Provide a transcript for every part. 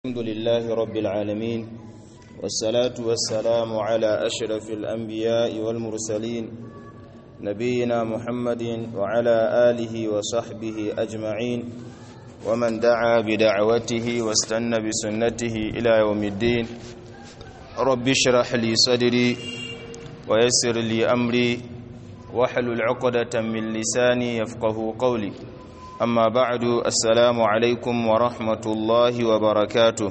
الحمد لله رب العالمين والصلاة والسلام على أشرف الأنبياء والمرسلين نبينا محمد وعلى آله وصحبه أجمعين ومن دعا بدعوته واستنى بسنته إلى يوم الدين رب اشرح لي صدري ويسر لي أمري واحلل عقدة من لساني يفقه قولي amma ba'du assalamu alaikum wa rahmatullahi wa barakatuh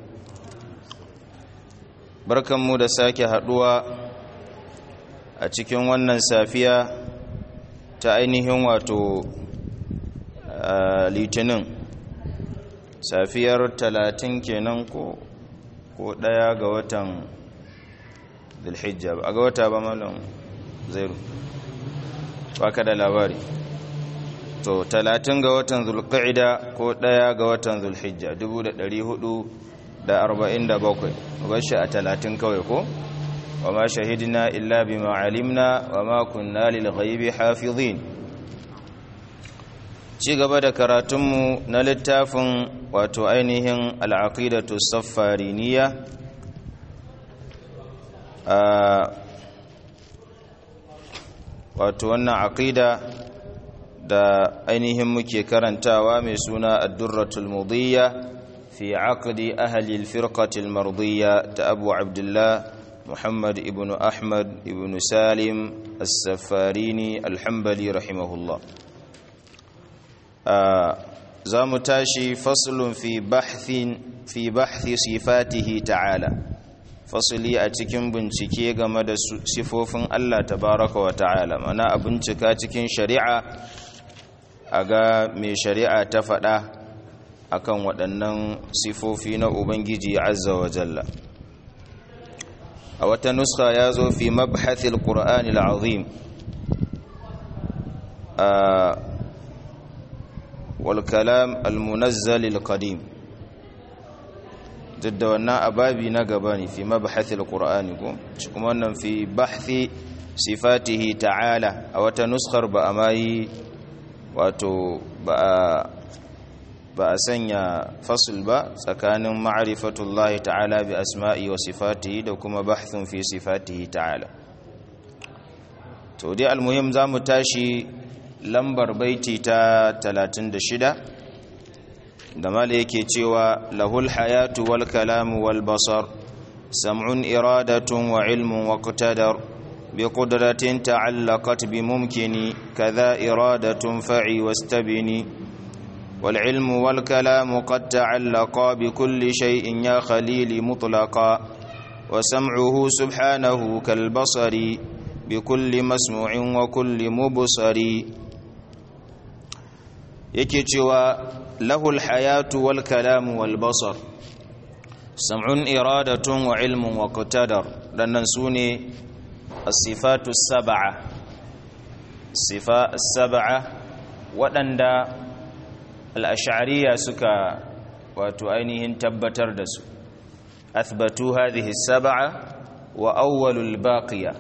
barkanmu da sake haduwa a cikin wannan safiya ta ainihin wato litinin safiyar talatin kenan ko ko daya ga watan zulhijja ba ga wata ba malam zairu baka da labari to talatin ga watan zulqa'ida ko ɗaya ga watan zulhijja 447 bashi a talatin kawai ko wa ma shahidna illa bima alimna wa ma kunna lil ghaibi hafizin ci gaba da karatunmu na littafin wato ainihin al'aqidatu saffariniya wato wannan aqida da ainihin muke karantawa mai suna addurratul mudiyya fi aqdi ahli al-firqati al-mardiyya ta Abu Abdullah Muhammad ibn Ahmad ibn Salim as-Safarini al-Hanbali rahimahullah za mu tashi faslun fi bahthin fi bahthi sifatihi ta'ala fasuli a cikin bincike game da sifofin Allah tabaraka wa ta'ala mana a bincika cikin shari'a a ga mai shari'a ta faɗa akan waɗannan sifofi na ubangiji azza wa jalla a wata nuska ya zo fi mabhathil qur'ani al'azim wal kalam al-munazzal al-qadim duk da wannan ababi na gaba ne fi mabhathil qur'ani ko kuma wannan fi bahthi sifatihi ta'ala a wata nuskar ba a mai wato ba a sanya fasul ba tsakanin ma'arifatullahi ta'ala bi asma'i wa sifatihi da kuma bahthun fi sifatihi ta'ala to dai almuhim za mu tashi lambar baiti ta 36 da mala yake cewa lahul hayatu wal kalamu wal basar sam'un iradatun wa ilmun wa qtadar بقدرة تعلقت بممكن كذا إرادة فعي واستبني والعلم والكلام قد تعلقا بكل شيء يا خليل مطلقا وسمعه سبحانه كالبصر بكل مسموع وكل مبصر يكتوى له الحياة والكلام والبصر سمع إرادة وعلم وقتدر لننسوني الصفات السبعة الصفات السبعة waɗanda al'ashariya suka wato ainihin tabbatar da su athbatu hadhihi sab'a wa awwalul baqiya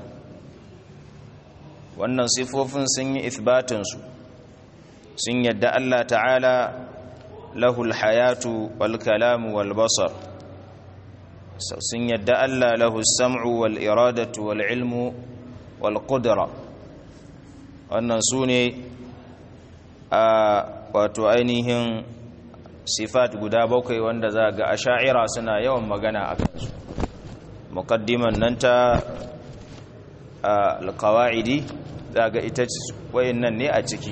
wannan sifofin sun yi ithbatinsu sun yadda Allah ta'ala lahul hayatu wal kalamu wal basar sun yadda Allah lahu sam'u wal iradatu wal ilmu wal qudra wannan su ne a wato ainihin sifat guda bakwai wanda za ga asha'ira suna yawan magana a kansu muqaddiman nan ta alqawaidi za ga ita wayannan ne a ciki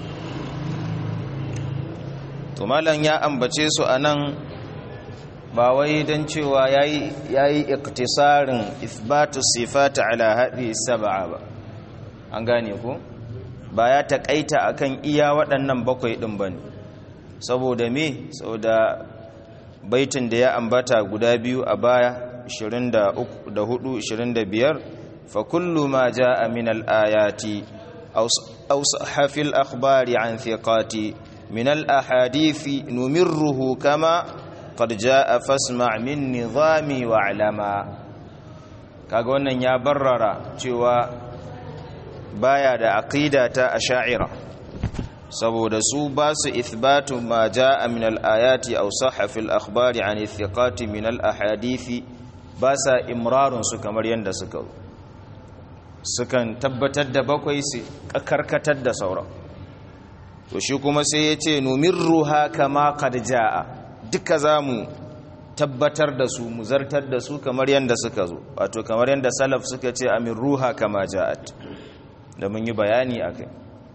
to malam ya ambace su anan ba wai don cewa ya yi iktisarin isbatu sifata ala haɗi saba'a ba an gane ku ba ya taƙaita akan iya waɗannan bakwai ɗin ba ne saboda me saboda baitin da ya ambata guda biyu a baya 24-25 fa kullu ma ja'a min al-ayati aw sahafil akhbari an thiqati min al-ahadithi numirruhu kama qad jaa fasma' min nizami wa alama kaga wannan ya barrara cewa baya da aqida ta asha'ira saboda su ba su ithbatu ma jaa min al-ayati aw sahha fil akhbari an ithiqati min al-ahadithi ba sa imrarun su kamar yanda suka sukan tabbatar da bakwai su karkatar da sauran to shi kuma sai ya ce numirruha kama qad jaa duka zamu tabbatar da su mu zartar da su kamar yanda suka zo wato kamar yanda salaf suka ce amirruha kama jaat da mun yi bayani akai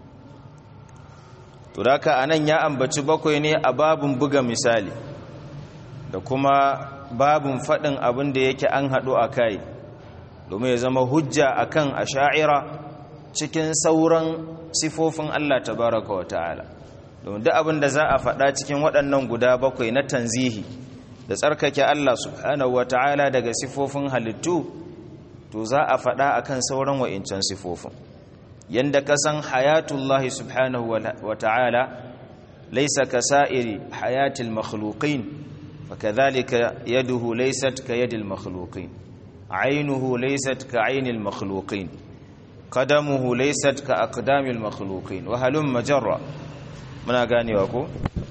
to daka anan ya ambaci bakwai ne a babun buga misali da kuma babun faɗin abin da yake an haɗu a kai domin ya zama hujja akan asha'ira cikin sauran sifofin Allah tabaraka wa ta'ala domin duk abin da za a faɗa cikin waɗannan guda bakwai na tanzihi da tsarkake Allah subhanahu wa ta'ala daga sifofin halittu to za a faɗa akan sauran wa'incan sifofin yanda ka san hayatullahi subhanahu wa ta'ala laysa kasa'iri hayatil makhluqin fakadhalika yaduhu laysat ka yadil makhluqin aynuhu laysat ka aynil makhluqin qadamuhu laysat ka aqdamil makhluqin wa halum majarra muna ganewa ko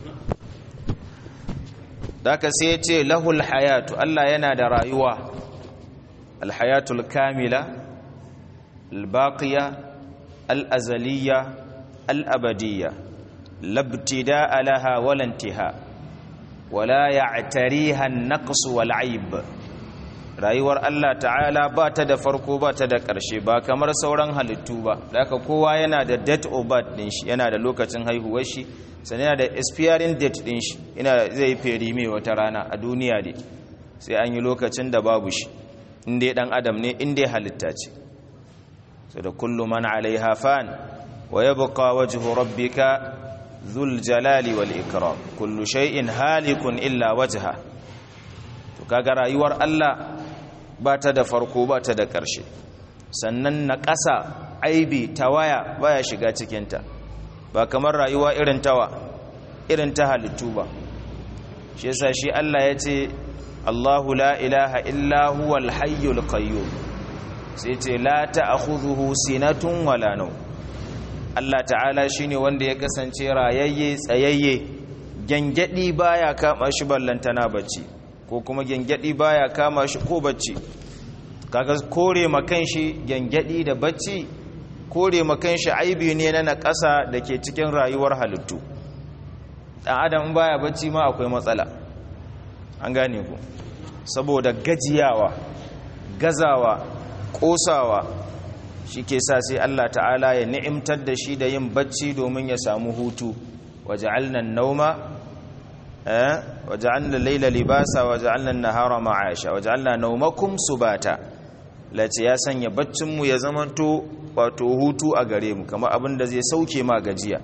daka sai ya ce lahul hayatu Allah yana da rayuwa alhayatul kamila albaqiya al'azaliya al'abadiyya labtida alaha walantiha wala ya'tariha an-naqs wal 'aib rayuwar Allah ta'ala ba ta da farko ba ta da ƙarshe ba kamar sauran halittu ba daga kowa yana da date of birth din shi yana da lokacin haihuwar shi sannan yana da expiring date din shi ina zai feri mai wata rana a duniya dai sai an yi lokacin da babu shi inda dan adam ne inda halitta ce so da kullu man alaiha fan wa yabqa wajhu rabbika dhul jalali wal ikram kullu shay'in halikun illa wajha to kaga rayuwar Allah ba ta da farko ba ta da ƙarshe sannan na ƙasa aibi tawaya baya shiga cikinta ba kamar rayuwa irin tawa irin ta halittu ba shi yasa shi Allah ya ce Allahu la ilaha illa huwal hayyul qayyum sai ce la ta'khudhuhu sinatun wala nawm Allah ta'ala shine wanda ya kasance rayayye tsayayye gangadi baya kama shi ballantana bacci ko kuma gangadi baya kama shi ko bacci kaga kore makan shi gangadi da bacci kore makan shi aibi ne na nakasa da ke cikin rayuwar halittu dan adam baya bacci ma akwai matsala an gane ku saboda gajiyawa gazawa kosawa shi ke sa sai Allah ta'ala ya ni'imtar da shi da yin bacci domin ya samu hutu waja'alna an-nauma eh waja'alna al-layla libasa waja'alna an-nahara ma'asha waja'alna nawmakum subata lati ya sanya baccin mu ya zamanto wato hutu a gare mu kamar abin da zai sauke ma gajiya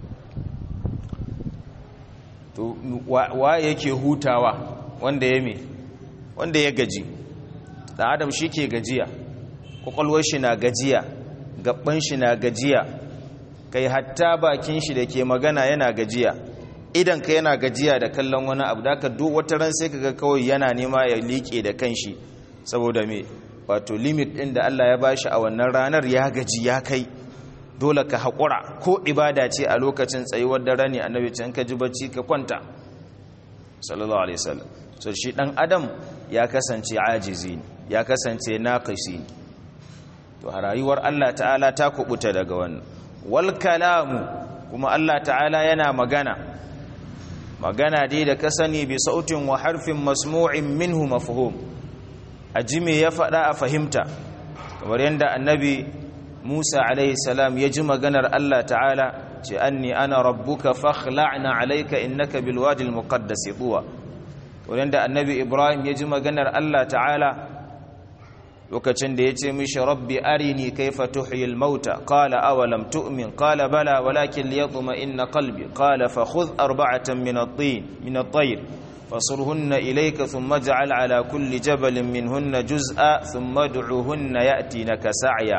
to wa yake hutawa wanda ya me wanda ya gaji dan adam shi ke gajiya kwakwalwar shi na gajiya gaban shi na gajiya kai hatta bakin shi da ke magana yana gajiya idan ka yana gajiya da kallon wani abu da ka duk wata ran sai kaga kawai yana nema ya liƙe da kanshi saboda me wato limit ɗin da Allah ya bashi a wannan ranar ya gaji ya kai dole ka haƙura ko ibada ce a lokacin tsayuwar dare ne annabi can ka ji bacci ka kwanta sallallahu alaihi wasallam so shi dan adam ya kasance ajizi ne ya kasance naqisi ne to a rayuwar Allah ta'ala ta kubuta daga wannan wal kalamu kuma Allah ta'ala yana magana magana dai da ka sani bi sautin wa harfin masmu'in minhu mafhum aji me ya faɗa a fahimta kamar yadda annabi Musa alaihi salam ya ji maganar Allah ta'ala ce anni ana rabbuka fakhla'na alayka innaka bil wadi al muqaddas tuwa kamar yadda annabi Ibrahim ya ji maganar Allah ta'ala lokacin da ya ce mishi rabbi arini kaifa tuhyil mauta qala awalam tu'min qala bala walakin liyatma inna qalbi qala fa khudh arba'atan min at-tin min at-tayr fasurhunna ilayka thumma ij'al ala kulli jabalin minhunna juz'a thumma ad'uhunna ya'tinaka sa'ya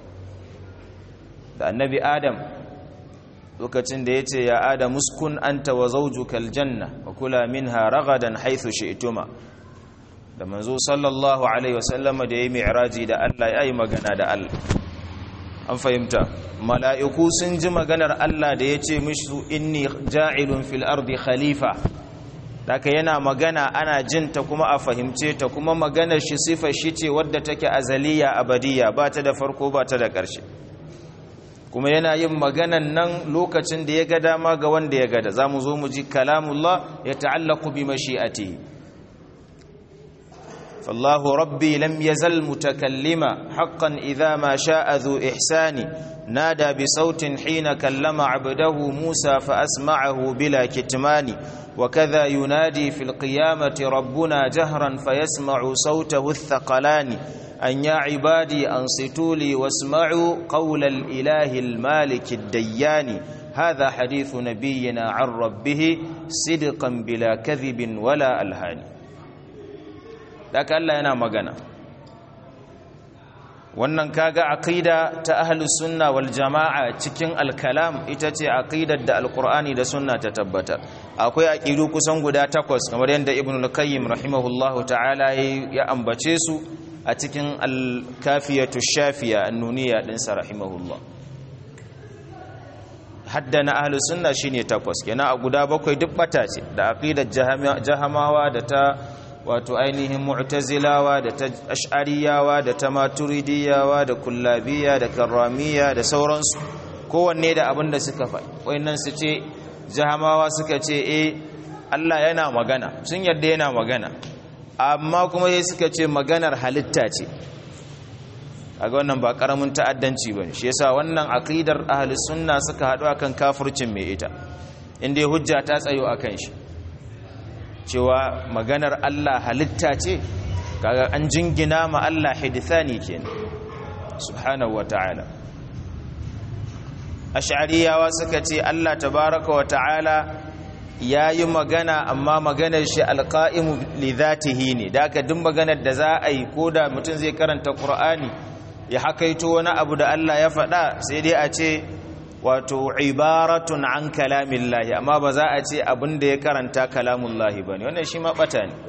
da annabi adam lokacin da yace ya adam uskun anta wa zawjuka al-janna wa kula minha ragadan haythu shi'tuma da manzo sallallahu alaihi wasallama da ya yi mi'raji da Allah ya yi magana da Allah an fahimta mala'iku sun ji maganar Allah da ya ce mishi inni ja'ilun fil ardi khalifa daga yana magana ana jinta kuma a fahimce ta kuma maganar shi sifa shi ce wadda take azaliya abadiya ba ta da farko ba ta da ƙarshe kuma yana yin maganan nan lokacin da ya ga dama ga wanda ya gada za mu zo mu ji kalamullah ya ta'allaku bi mashi'atihi فالله ربي لم يزل متكلما حقا إذا ما شاء ذو إحسان نادى بصوت حين كلم عبده موسى فأسمعه بلا كتمان وكذا ينادي في القيامة ربنا جهرا فيسمع صوته الثقلان أن يا عبادي أنصتوا لي واسمعوا قول الإله المالك الديان هذا حديث نبينا عن ربه صدقا بلا كذب ولا ألهان daga Allah yana magana wannan kaga aqida ta ahlus sunna wal jamaa cikin alkalam ita ce aqidar da alqur'ani da sunna ta tabbata akwai aqidu kusan guda takwas kamar yadda ibnu al-qayyim rahimahullahu ta'ala ya ambace su a cikin al-kafiyatu shafiya annuniya din sa rahimahullah haddana ahlus sunna shine takwas kenan a guda bakwai duk bata ce da aqidar jahamawa da ta wato ainihin mu'tazilawa da ta ash'ariyawa da ta maturidiyawa da kullabiya da karramiya da sauransu kowanne da abin da suka faɗi wayannan su ce jahamawa suka ce eh Allah yana magana sun yarda yana magana amma kuma sai suka ce maganar halitta ce kaga wannan ba karamin ta'addanci bane shi yasa wannan aqidar ahlus sunna suka haɗu akan kafircin mai ita inda hujja ta tsayo akan shi cewa maganar Allah halitta ce kaga an jingina ma Allah hidithani kenan subhanahu wata'ala ash'ariyawa suka ce Allah tabaraka wata'ala yayi magana amma maganar shi alqa'imu li dhatihi ne da aka duk maganar da za a yi koda mutum zai karanta qur'ani ya hakaito wani abu da Allah ya faɗa sai dai a ce wato ibaratun an kalamillahi amma ba za a ce abin da ya karanta kalamullahi ba ne wannan shi ma ɓata ne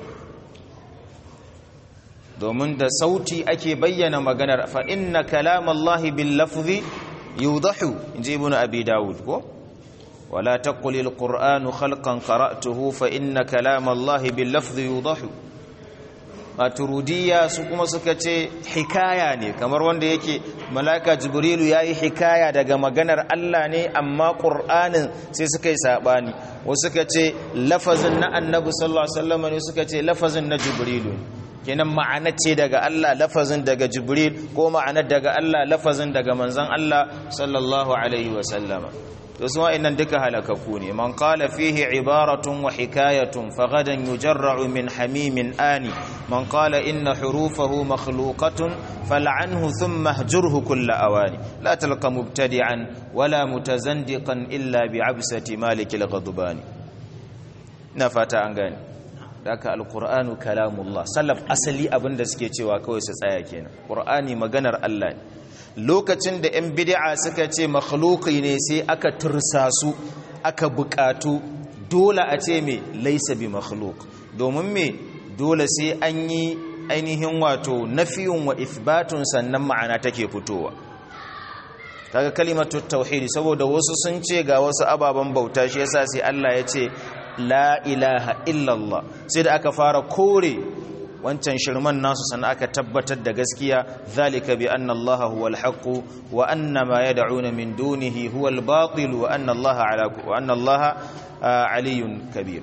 domin da sauti ake bayyana maganar fa inna kalamallahi bil lafzi yudahu inji ibnu abi dawud ko wala taqul al qur'anu khalqan qara'tuhu fa inna kalamallahi bil lafzi yudahu maturidiyya su kuma suka ce hikaya ne kamar wanda yake malaka jibrilu ya yi hikaya daga maganar Allah ne amma ƙur'anin sai suka yi saɓani wasu suka ce lafazin na annabi sallallahu alaihi wasallam ne suka ce lafazin na jibrilu kenan ma'ana ce daga Allah lafazin daga jibril ko ma'anar daga Allah lafazin daga manzon Allah sallallahu alaihi wasallama to su wa'annan duka halakaku ne man qala fihi ibaratun wa hikayatun faghadan yujarra'u min hamimin ani man qala inna hurufahu makhluqatun fal'anhu thumma hjurhu kull awani la talqa mubtadi'an wala mutazandiqan illa bi'absati malik al-ghadbani na fata an gane daka alqur'anu kalamullah salaf asali abinda suke cewa kawai su tsaya kenan qur'ani maganar Allah ne lokacin da 'yan bid'a suka ce makhluki ne sai aka tursa su aka bukatu dole a ce me laisa bi makhluk domin me dole sai an yi ainihin wato nafiyun wa ithbatun sannan ma'ana take fitowa kaga kalimatu tauhidi saboda wasu sun ce ga wasu ababen bauta shi yasa sai Allah ya ce la ilaha illallah sai da aka fara kore wancan shirman nasu sannan aka tabbatar da gaskiya zalika bi anna allaha huwal haqq wa anna ma yad'una min dunihi huwal batil wa anna allaha ala wa anna allaha aliyyun kabir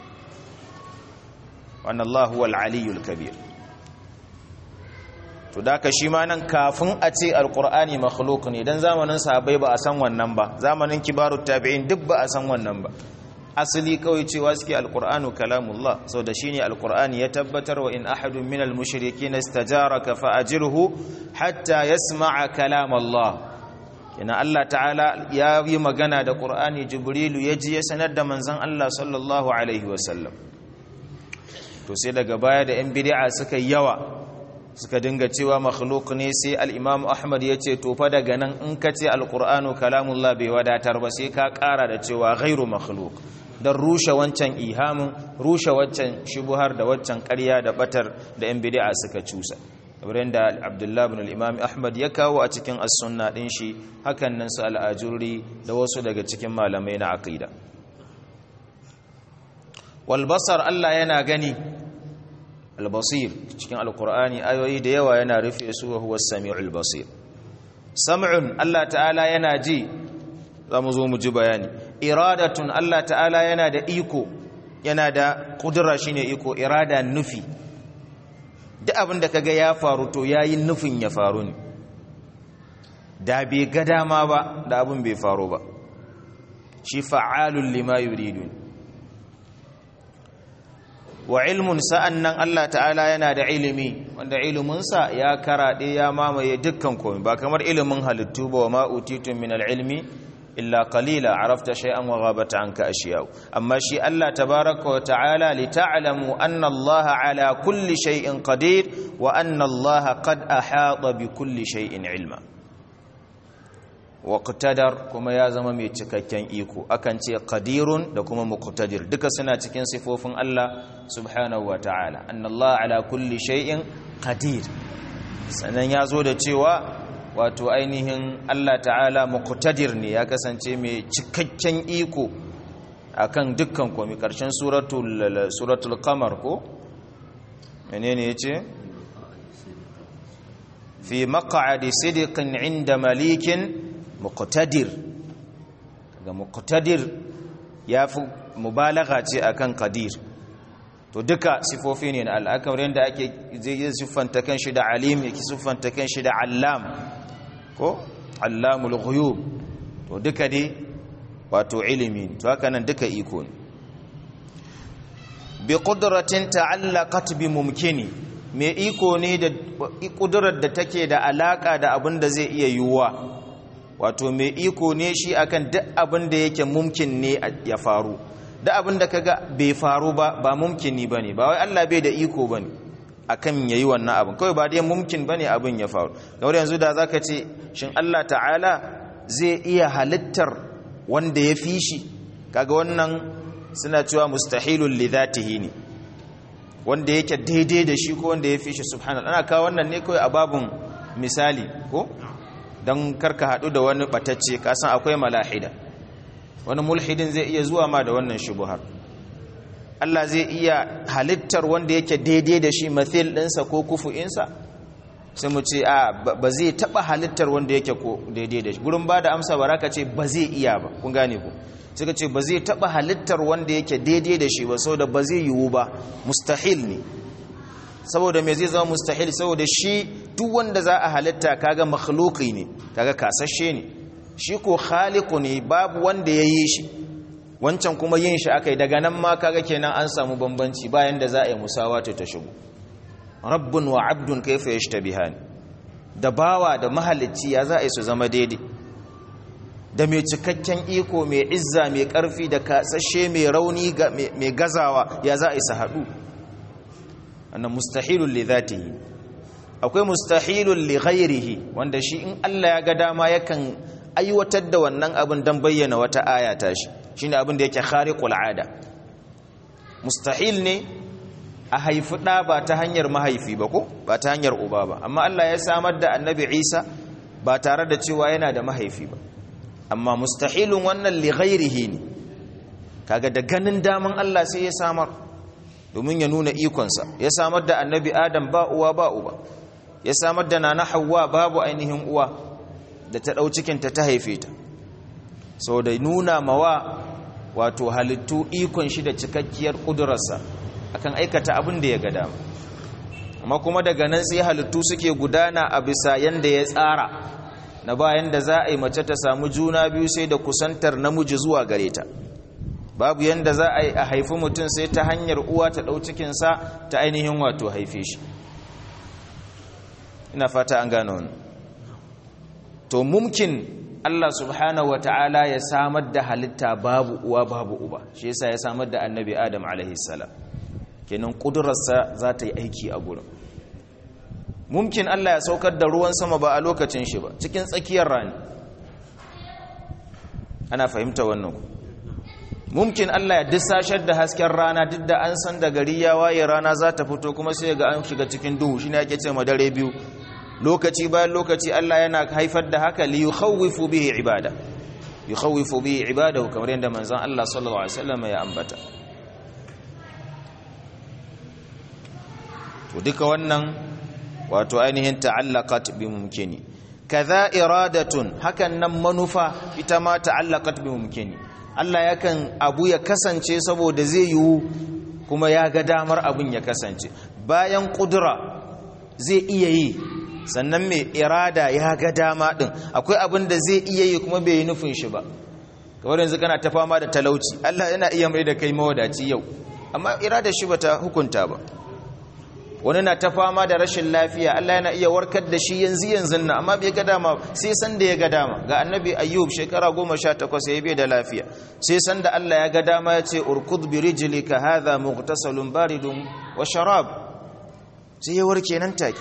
wa anna allaha huwal aliyyul kabir to daka shi ma nan kafin a ce alqur'ani makhluq ne dan zamanin sahabbai ba a san wannan ba zamanin kibarut tabi'in duk ba a san wannan ba asali kawai cewa suke alkur'anu kalamullah sau da shine alkur'ani ya tabbatar wa in ahadun minal mushrikin istajaraka fa ajirhu hatta yasma'a kalamallah kina Allah ta'ala ya yi magana da qur'ani jibrilu ya ji ya sanar da manzon Allah sallallahu alaihi wasallam to sai daga baya da yan bid'a suka yawa suka dinga cewa makhluk ne sai al-imam ahmad ya ce to fa daga nan in ka ce alkur'anu kalamullah bai wadatar ba sai ka kara da cewa ghairu makhluk don rushe wancan ihamin rushe wancan shubuhar da wancan ƙarya da batar da yan bid'a suka cusa kamar yadda abdullahi bin al-imam ahmad ya kawo a cikin as-sunna din shi hakan nan su al-ajuri da wasu daga cikin malamai na aqida wal basar Allah yana gani al-basir cikin al-qur'ani ayoyi da yawa yana rufe su wa huwa as-sami'ul basir sam'un Allah ta'ala yana ji zamu zo mu ji bayani iradatun Allah ta'ala yana da iko yana da kudura shine iko irada nufi duk abin da kaga ya faru to yayin nufin ya faru ne da bai ga dama ba da abin bai faru ba shi fa'alul lima yuridun wa ilmun sa'annan Allah ta'ala yana da ilimi wanda iliminsa ya karaɗe ya mamaye dukkan komai ba kamar ilimin halittu ba wa ma'utitun min al-ilmi illa qalila arafta shay'an wa ghabata anka ashiya'u amma shi Allah tabaaraka wa ta'ala li ta'lamu anna Allah ala kulli shay'in qadir wa anna Allah qad ahata bi kulli shay'in ilma wa qtadar kuma ya zama mai cikakken iko akan ce qadirun da kuma muqtadir duka suna cikin sifofin Allah subhanahu wa ta'ala anna Allah ala kulli shay'in qadir sannan ya zo da cewa wato ainihin Allah ta'ala muqtadir ne ya kasance mai cikakken iko akan dukkan komai karshen suratul suratul qamar ko menene yace fi maq'adi sidqin 'inda malikin muqtadir daga muqtadir yafi mubalagha ce akan qadir to duka sifofi ne na al'akarin da ake zai siffanta kanshi da alim yake siffanta kanshi da allam ko allamul ghuyub to duka dai wato ilimi to haka nan duka iko ne bi qudratin ta'allaqat bi mumkini me iko ne da kudurar da take da alaka da abin da zai iya yiwuwa wato me iko ne shi akan duk abin da yake mumkin ne ya faru da abin da kaga bai faru ba ba mumkini bane ba wai Allah bai da iko bane akan yayi wannan abin kawai ba dai mumkin bane abin ya faru kamar yanzu da zaka ce shin Allah ta'ala zai iya halittar wanda ya fi shi kaga wannan suna cewa mustahilul li dhatihi ne wanda yake daidai da shi ko wanda ya fi shi subhanallah ana kawo wannan ne kawai a babun misali ko dan karka hadu da wani batacce kasan akwai malahida wani mulhidin zai iya zuwa ma da wannan shubuhar Allah zai iya halittar wanda yake daidai da shi mathil ɗinsa ko kufu'insa sai mu ce a ba zai taɓa halittar wanda yake ko daidai da shi gurin ba da amsa baraka ce ba zai iya ba kun gane ku suka ce ba zai taɓa halittar wanda yake daidai da shi ba saboda ba zai yiwu ba mustahil ne saboda me zai zama mustahil saboda shi duk wanda za a halitta kaga makhluqi ne kaga kasashe ne shi ko khaliqu ne babu wanda ya yi shi wancan kuma yin shi akai daga nan ma kaga kenan an samu bambanci bayan da za a yi musawata ta shigo rabbun wa abdun kaifa yashtabihan da bawa da mahalicci ya za a yi su zama daidai da mai cikakken iko mai izza mai karfi da kasashe mai rauni mai gazawa ya za a yi su haɗu annan mustahilun li zatihi akwai mustahilun li ghairihi wanda shi in Allah ya ga dama yakan aiwatar da wannan abin don bayyana wata aya ta shi shine abin da yake khariqul ada mustahil ne a haifi ɗa ba ta hanyar mahaifi ba ko ba ta hanyar uba ba amma Allah ya samar da annabi Isa ba tare da cewa yana da mahaifi ba amma mustahilun wannan li ghairihi ne kaga da ganin daman Allah sai ya samar domin ya nuna ikonsa ya samar da annabi Adam ba uwa ba uba ya samar da nana Hawwa babu ainihin uwa da ta ɗau cikinta ta haife ta sau da nuna mawa wato halittu ikon shi da cikakkiyar ƙudurarsa akan aikata abin da ya ga dama amma kuma daga nan sai halittu suke gudana a bisa yanda ya tsara na bayan da za a yi mace ta samu juna biyu sai da kusantar namiji zuwa gare ta babu yanda za a yi a haifi mutum sai ta hanyar uwa ta ɗau cikinsa ta ainihin wato haife shi ina fata an gano wani to mumkin Allah subhanahu wata'ala ya samar da halitta babu uwa babu uba shi yasa ya samar da annabi Adam alaihi salam kenan kudurarsa za ta yi aiki a gurin mumkin Allah ya saukar da ruwan sama ba a lokacin shi ba cikin tsakiyar rani ana fahimta wannan mumkin Allah ya dissashar da hasken rana duk da an san da gari ya waye rana za ta fito kuma sai ga an shiga cikin duhu shine ake ce dare biyu lokaci bayan lokaci Allah yana haifar da haka li yukhawwifu bihi ibada yukhawwifu bihi ibadahu kamar yadda manzon Allah sallallahu alaihi wasallam ya ambata to duka wannan wato ainihin ta'allaqat bi mumkini kaza iradatun hakan nan manufa ita ma ta'allaqat bi mumkini Allah yakan abu ya kasance saboda zai yiwu kuma ya ga damar abin ya kasance bayan kudura zai iya yi sannan mai irada ya ga dama din akwai abin da zai iya yi kuma bai yi nufin shi ba kamar yanzu kana ta fama da talauci Allah yana iya mai da kai mawadaci yau amma irada shi bata hukunta ba wani na ta fama da rashin lafiya Allah yana iya warkar da shi yanzu yanzu na amma bai ga dama sai san da ya ga dama ga annabi ayyub shekara goma sha takwas ya bai da lafiya sai san da Allah ya ga dama ya ce urkud bi rijlika hadha mughtasalun baridun wa sharab sai ya warke nan take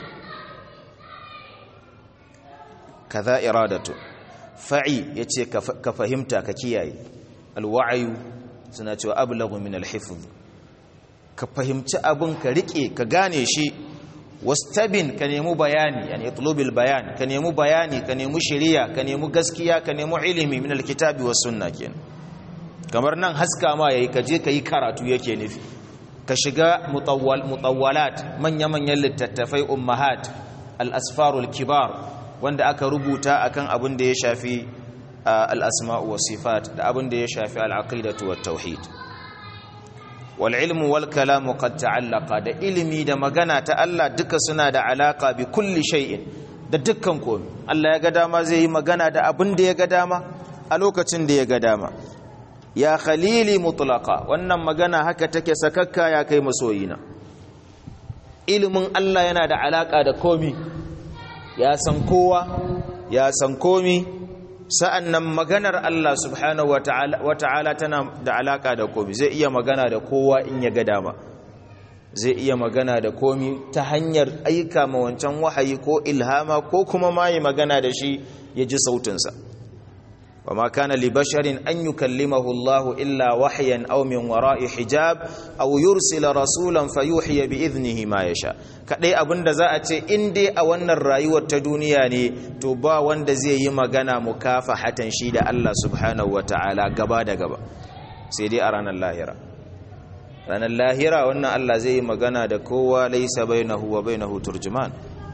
kaza iradatu fa'i yace ka fahimta ka kiyaye alwa'yu suna cewa ablagu min alhifz ka fahimci abin ka rike ka gane shi wastabin ka nemi bayani yani itlubil bayan ka nemi bayani ka nemi shari'a ka nemi gaskiya ka nemi ilimi min alkitabi was sunna kenan kamar nan haska ma yayi ka je ka yi karatu yake nufi ka shiga mutawwal mutawwalat manya manyan littattafai ummahat al-asfarul kibar wanda aka rubuta akan abin da ya shafi al-asma'u was sifat da abin da ya shafi al-aqidatu wat tauhid wal ilmu wal kalamu qad ta'allaqa da ilimi da magana ta Allah duka suna da alaka bi kulli shay'in da dukkan komai Allah ya ga dama zai yi magana da abin da ya ga dama a lokacin da ya ga dama ya khalili mutlaqa wannan magana haka take sakakka ya kai masoyina ilimin Allah yana da alaka da komi ya san kowa ya san komi sa'annan maganar Allah subhanahu wata'ala tana da alaka da komi zai iya magana da kowa in ya ga dama zai iya magana da komi ta hanyar aika ma wancan wahayi ko ilhama ko kuma ma yi magana da shi ya ji sautinsa وما كان لبشر أن يكلمه الله إلا وحيا أو من وراء حجاب أو يرسل رسولا فيوحي بإذنه ما يشاء kadai abin da za a ce in dai a wannan rayuwar ta duniya ne to ba wanda zai yi magana mukafahatan shi da Allah subhanahu wataala gaba da gaba sai dai a ranar lahira ranar lahira wannan Allah zai yi magana da kowa laisa bainahu wa bainahu turjuman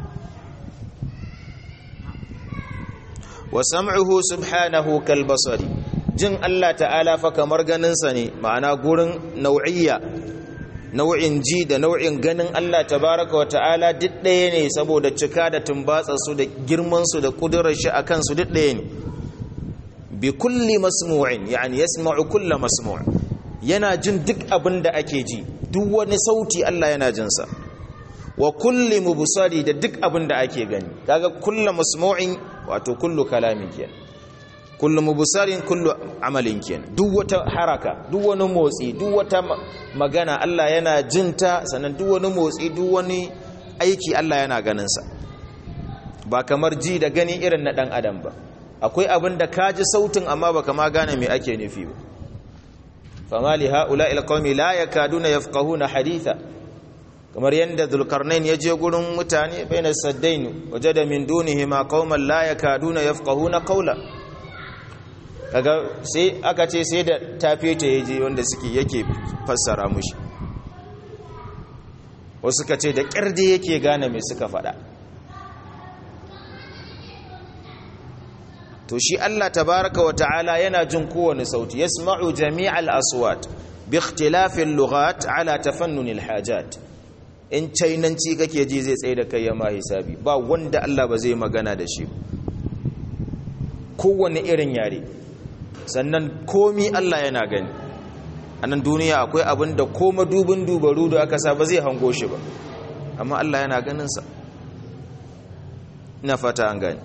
wa sam'uhu subhanahu kal basari jin Allah ta'ala fa kamar ganinsa ne ma'ana gurin nau'iyya nau'in ji da nau'in ganin Allah tabaraka wa ta'ala duk ɗaya ne saboda cika da tumbatsa su da girman su da kudurar shi akan su duk ɗaya ne bi kulli masmu'in yani yasma'u kulli masmu' yana jin duk abin da ake ji duk wani sauti Allah yana jin sa wa kulli mubsari da duk abin da ake gani kaga kullu masmu'in wato kullu kalamin kenan kullu mubsarin kullu amalin kenan duk wata haraka duk wani motsi duk wata magana Allah yana jinta sannan duk wani motsi duk wani aiki Allah yana ganin sa ba kamar ji da gani irin na dan adam ba akwai abin da ka ji sautin amma baka ma gane me ake nufi ba fama li ha'ula'il qaumi la yakaduna yafqahuna haditha kamar yadda zulkarnain ya je gurin mutane bainar saddain waje da min dunihi ma qauman la yakaduna yafqahuna qawla kaga sai aka ce sai da tafeta yaje wanda suke yake fassara mushi wasu ka ce da kirde yake gane me suka faɗa to shi Allah tabaraka wa ta'ala yana jin kowane sauti yasma'u jami'al aswat bi ikhtilafil lughat ala tafannunil hajat in cainanci kake ji zai tsaye da kai ya ma hisabi ba wanda Allah ba zai magana da shi kowane irin yare sannan komi Allah yana gani a nan duniya akwai abin da koma dubin dubaru da aka sa ba zai hango shi ba amma Allah yana ganinsa ina fata an gani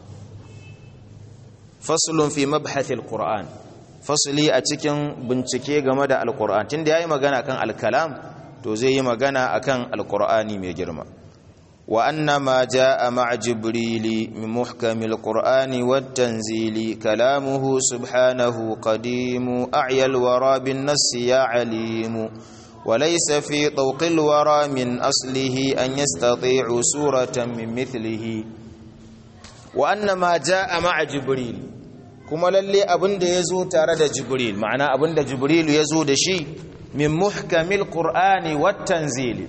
fasulun fi mabhathil qur'an fasuli a cikin bincike game da alqur'an tunda yayi magana kan alkalam to zai yi magana akan alkur'ani mai girma وأن ما جاء مع جبريل من محكم القرآن والتنزيل كلامه سبحانه قديم أعيا الورى بالنص يا عليم وليس في طوق الورى من أصله أن يستطيع سورة من مثله وأن ما جاء مع جبريل كما للي أبند يزو تارد جبريل معنى أبند جبريل يزو دشي من محكم القرآن والتنزيل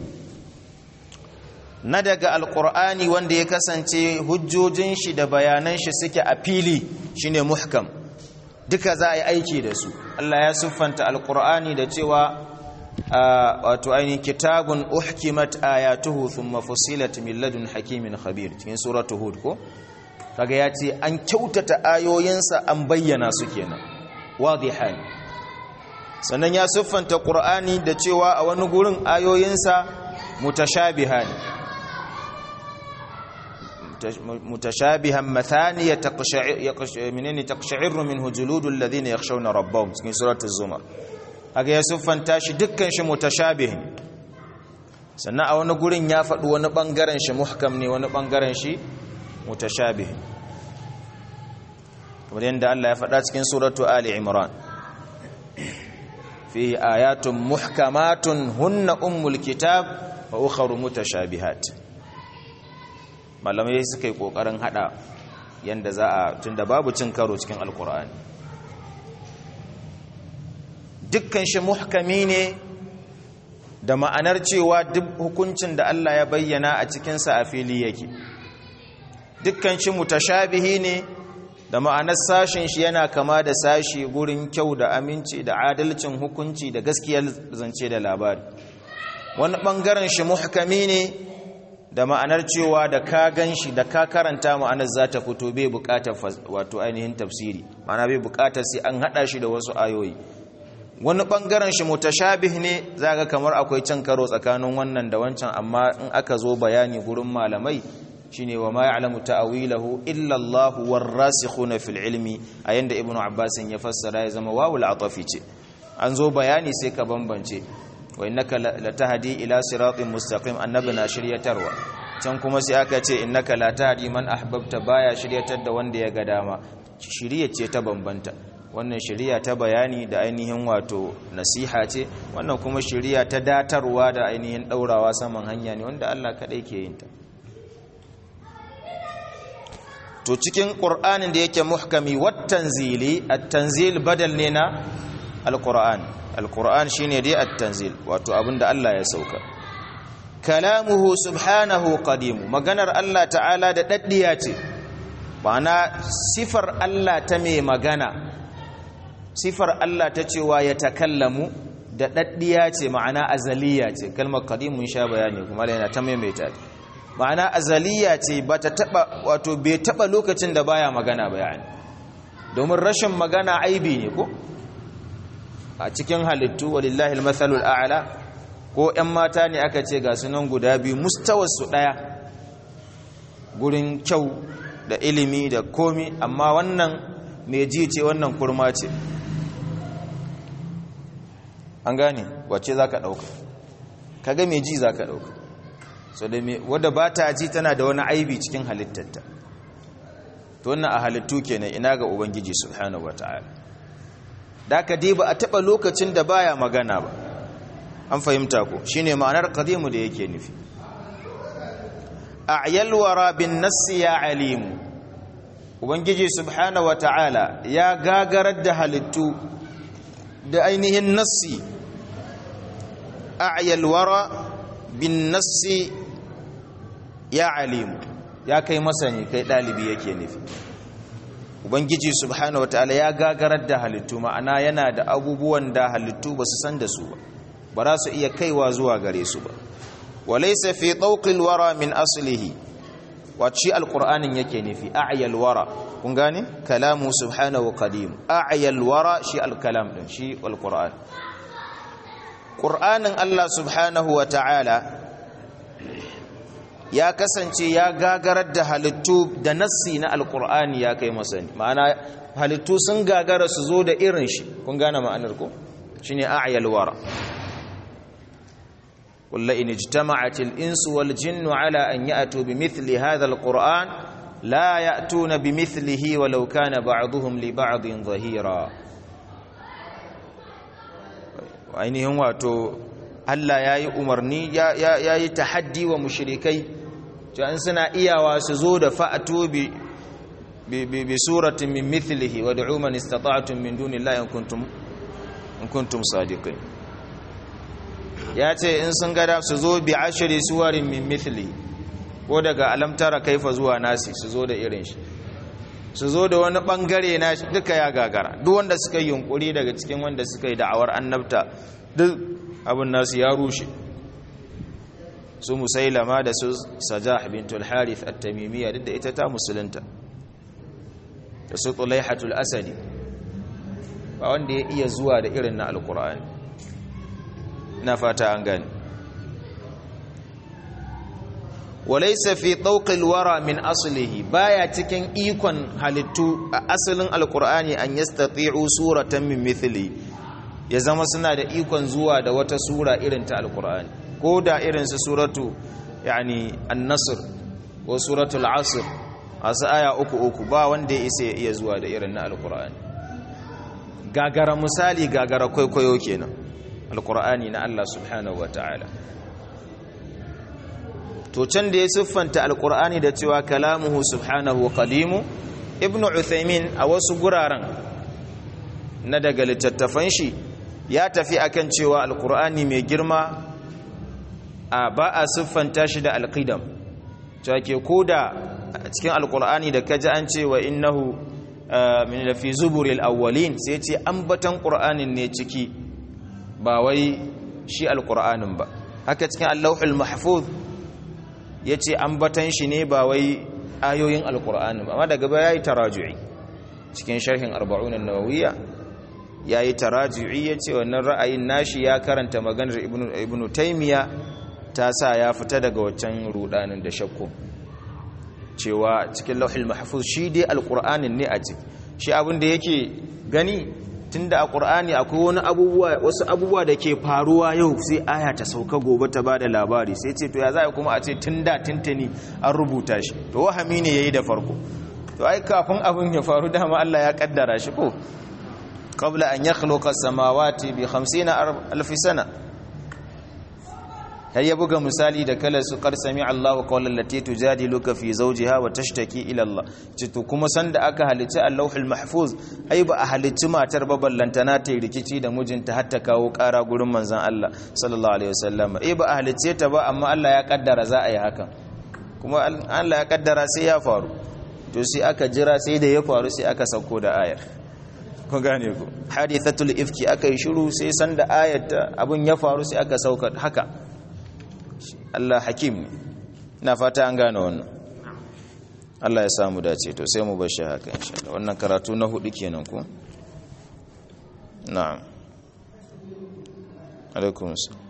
na daga alkur'ani wanda ya kasance hujjojin shi da bayanan shi suke a fili shine muhkam duka za a yi aiki da su Allah ya siffanta alkur'ani da cewa wato ainihin kitabun uhkimat ayatuhu thumma fusilat min ladun hakimin khabir cikin suratul hud ko kaga ya ce an kyautata ayoyinsa an bayyana su kenan wadihan sannan ya siffanta qur'ani da cewa a wani gurin ayoyinsa mutashabihan متشابها مثانية تقشعر منين تقشعر منه جلود الذين يخشون ربهم في سورة الزمر haka ya siffanta shi dukkan shi mutashabihin sannan a wani gurin ya faɗi wani ɓangaren shi muhkam ne wani ɓangaren shi mutashabihin kamar yadda Allah ya faɗa cikin suratu Ali Imran fi ayatun muhkamatun hunna ummul kitab wa ukharu mutashabihat malamai suka yi kokarin hada yanda za a tunda babu cin karo cikin alkur'ani dukkan shi muhkami ne da ma'anar cewa duk hukuncin da Allah ya bayyana a cikinsa a fili yake dukkan shi mutashabihi ne da ma'anar sashin shi yana kama da sashi gurin kyau da aminci da adalcin hukunci da gaskiyar zance da labari wani bangaren shi muhkami ne da ma'anar cewa da ka gan shi da ka karanta ma'anar za ta fito bai bukatar wato ainihin tafsiri ma'ana bai bukatar sai an hada shi da wasu ayoyi wani bangaren shi mutashabih ne zaga kamar akwai can karo tsakanin wannan da wancan amma in aka zo bayani gurin malamai shine wa ma ya'lamu ta'wilahu illa Allah warasikhuna fil ilmi ayanda ibnu abbas ya fassara ya zama wawul atafi ce an zo bayani sai ka bambance wa innaka latahdi ila siratin mustaqim annabi na shiryatarwa can kuma sai aka ce innaka la tahdi man ahbabta baya shiryatar da wanda ya ga dama shiriya ce ta bambanta wannan shiriya ta bayani da ainihin wato nasiha ce wannan kuma shiriya ta datarwa da ainihin daurawa saman hanya ne wanda Allah kadai ke yin ta to cikin qur'anin da yake muhkami wat tanzili at-tanzil badal ne na al-qur'an al-qur'an shine dai at-tanzil wato abinda Allah ya sauka kalamuhu subhanahu qadim maganar Allah ta'ala da daddiya ce ma'ana sifar Allah ta mai magana sifar Allah ta cewa ya takallamu da daddiya ce ma'ana azaliya ce kalmar qadim mun sha bayani kuma yana ta maimaita ma'ana azaliya ce ba ta taba wato bai taba lokacin da baya magana bayani domin rashin magana aibi ne ko a cikin halittu walillahi almathalul a'la ko ƴan mata ne aka ce ga sunan guda biyu mustawar su daya gurin kyau da ilimi da komi amma wannan mai ji ce wannan kurma ce an gane wacce zaka dauka kaga mai ji zaka dauka so da wadda ba ta ji tana da wani aibi cikin halittarta to wannan a halittu kenan ina ga ubangiji subhanahu wataala da ka dai ba a taba lokacin da baya magana ba an fahimta ko shine ma'anar qadimu da yake nufi a'yal wara bin nass ya alim ubangiji subhanahu wataala ya gagarar da halittu da ainihin nassi a'yal wara bin nassi ya alimu ya kai masani kai dalibi yake nufi ubangiji subhanahu wataala ya gagarar da halittu ma'ana yana da abubuwan da halittu ba su san da su ba ba za su iya kaiwa zuwa gare su ba walaysa fi tawqil wara min aslihi wace alqur'anin yake nufi a'yal wara kun gane kalamu subhanahu qadim a'yal wara shi alkalam din shi alqur'an qur'anin Allah subhanahu wataala ya kasance ya gagarar da halittu da nassi na alkur'ani ya kai masani ma'ana halittu sun gagara su zo da irin shi kun gane ma'anar ko shine a'yal wara qul la in ijtama'atil insu wal jinnu ala an ya'tu bimithli hadha alquran la ya'tuna bimithlihi walau kana ba'dhum li ba'din dhahira ainihin wato Allah yayi umarni yayi tahaddi wa mushrikai to an suna iyawa su zo da fa'atu bi bi suratin min mithlihi wad'u man istata'tum min dunillahi in kuntum in kuntum sadiqin ya ce in sun gada su zo bi ashiri suwarin min mithli ko daga alamtara kaifa zuwa nasi su zo da irin shi su zo da wani bangare na shi duka ya gagara duk wanda suka yi yunkuri daga cikin wanda suka yi da'awar annabta duk abin nasu ya rushe su musailama da su sajah bintul harith at-tamimiyya duk da ita ta musulunta da su tulaihatul asadi ba wanda ya iya zuwa da irin na alkur'ani na fata an gani walaysa fi tawqil wara min aslihi baya cikin ikon halittu a asalin alkur'ani an yastati'u suratan min mithli ya zama suna da ikon zuwa da wata sura irin ta alkur'ani ko da irin su suratu yani an-nasr ko suratul asr asu aya uku uku ba wanda ya isa ya iya zuwa da irin na alkur'ani gagara misali gagara kwaikwayo kenan alkur'ani na Allah subhanahu wata'ala to can da ya siffanta alkur'ani da cewa kalamuhu subhanahu qadimu ibnu uthaymin a wasu guraren na daga littattafan shi ya tafi akan cewa alkur'ani mai girma a ba a siffanta shi da alqidam cewa ke koda a cikin alkur'ani da kaji an ce wa innahu min lafi zuburil awwalin sai ce ambatan qur'anin ne ciki ba wai shi alkur'anin ba haka cikin allahul mahfuz yace ambatan shi ne ba wai ayoyin alkur'anin ba amma daga baya yayi taraju'i cikin sharhin 40 an-nawawiyya yayi taraju'i yace wannan ra'ayin nashi ya karanta maganar ibnu ibnu taymiya ta sa ya fita daga waccan rudanin da shakku cewa cikin lauhil mahfuz shi dai alqur'anin ne a ciki shi abin da yake gani tunda a qur'ani akwai wani abubuwa wasu abubuwa da ke faruwa yau sai aya ta sauka gobe ta bada labari sai ce to ya za kuma a ce tunda tintani an rubuta shi to wahami ne yayi da farko to ai kafin abin ya faru dama Allah ya kaddara shi ko qabla an yakhluqa samawati bi 50 alf sana har ya buga misali da kala su kar sami Allahu qawlan lati tujadiluka fi zawjiha wa tashtaki ila Allah cito kuma sanda aka halicci Allahul Mahfuz ai ba a halicci matar ba ballantana ta rikici da mijinta har ta kawo ƙara gurin manzon Allah sallallahu alaihi wasallam ai ba a halicce ta ba amma Allah ya kaddara za a yi hakan kuma Allah ya kaddara sai ya faru to sai aka jira sai da ya faru sai aka sauko da ayar ku gane ku hadithatul ifki aka yi shiru sai sanda ayat abun ya faru sai aka sauka haka Allah hakim na fata an gane wannan Allah ya samu dace to sai mu bar shi haka insha Allah wannan karatu na hudu kenan ku na'am alaikum assalam